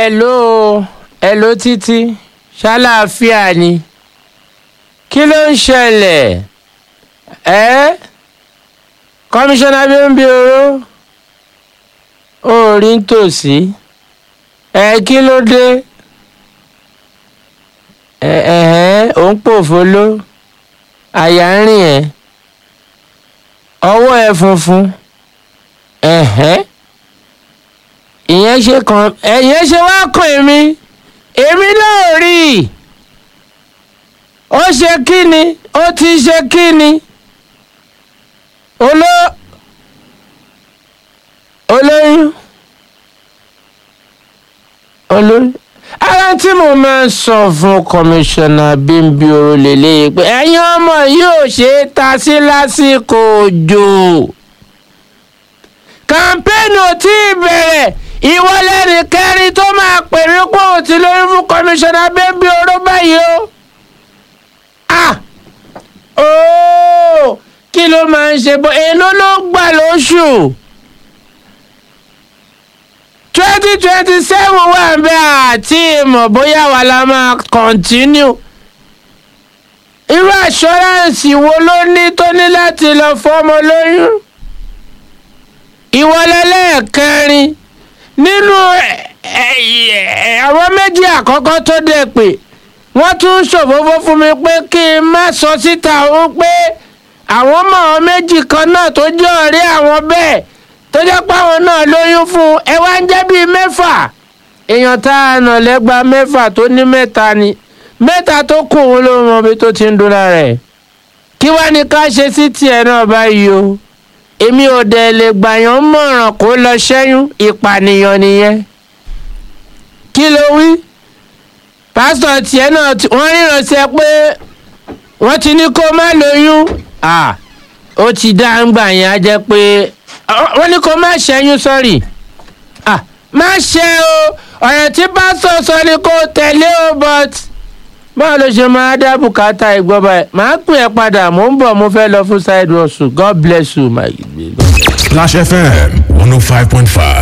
hello hello títí ṣàlàáfíà ni kí ló ń ṣẹlẹ̀ ẹ́ kọmíṣánná bímbí oró ó rí nítòsí ẹ kí ló dé ẹ ẹ̀hẹ́n ò ń pòfolo àyà ń rìn ẹ́ ọwọ́ ẹ funfun ẹ̀hẹ́n ìyẹn ṣe kàn ẹ̀yẹn ṣe wá kàn èmi èmi náà rí i ó ṣe kí ni ó ti ṣe kí ni oló olóyún olóyún ara tí mo máa ń sọ fún kọmíṣánná bímbí oró lélẹ́yìí pé ẹ̀yin ọmọ yóò ṣe é ta sí lásìkò òjò kàmpéènì ò tí ì bẹ̀rẹ̀ ìwọlẹ́rìí kẹrin tó máa pè mí pé òun ti lóyún fún kọmíṣánná bímbí oró báyìí o ah ooo kí ló máa ń ṣe bọ́ èló ló gbà lóṣù twenty twenty seven wà ń bẹ àti ìmọ̀ bóyá wà la máa continue irú assurance wo ló ní tó ní láti lọ fọmọ lóyún ìwọlẹ́lẹ́ẹ̀kẹrin nínú àwọn méjì àkọ́kọ́ tó dẹ̀ pé wọ́n tún ṣòfófó fún mi pé kí n má sọ síta òun pé àwọn ọmọ àwọn méjì kan náà tó jẹ́ ọ̀rẹ́ àwọn bẹ́ẹ̀ tó jẹ́ pé àwọn náà lóyún fún ẹ wá ń jẹ́ bíi mẹ́fà èèyàn tá a nà lẹ́gba mẹ́fà tó ní mẹ́ta ni mẹ́ta tó kù òun ló mọ ibi tó ti ń dúró rẹ̀ kí wá ní ká ṣe sí tiẹ̀ náà báyìí o èmi ò dẹ̀ lè gbàyàn mọ̀ràn kó lọ ṣẹ́yún ìpànìyàn nìyẹn kí ló wí pásítọ̀ tiẹ̀ náà wọ́n ríran sí ẹ pé wọ́n ti ní kó má lóyún ó ti dá ń gbà yẹn á jẹ́ pé wọ́n ní kó má ṣẹ́yún sọ́rí má ṣe o ọ̀rẹ́ tí pásítọ̀ sọ ni kó tẹ̀lé o but báwo ló ṣe máa dá bùkátà ìgbọ́ báyìí màá pè ẹ́ padà mò ń bọ̀ mo fẹ́ lọ fún side hustle God bless you my. Splash FM one oh five point five.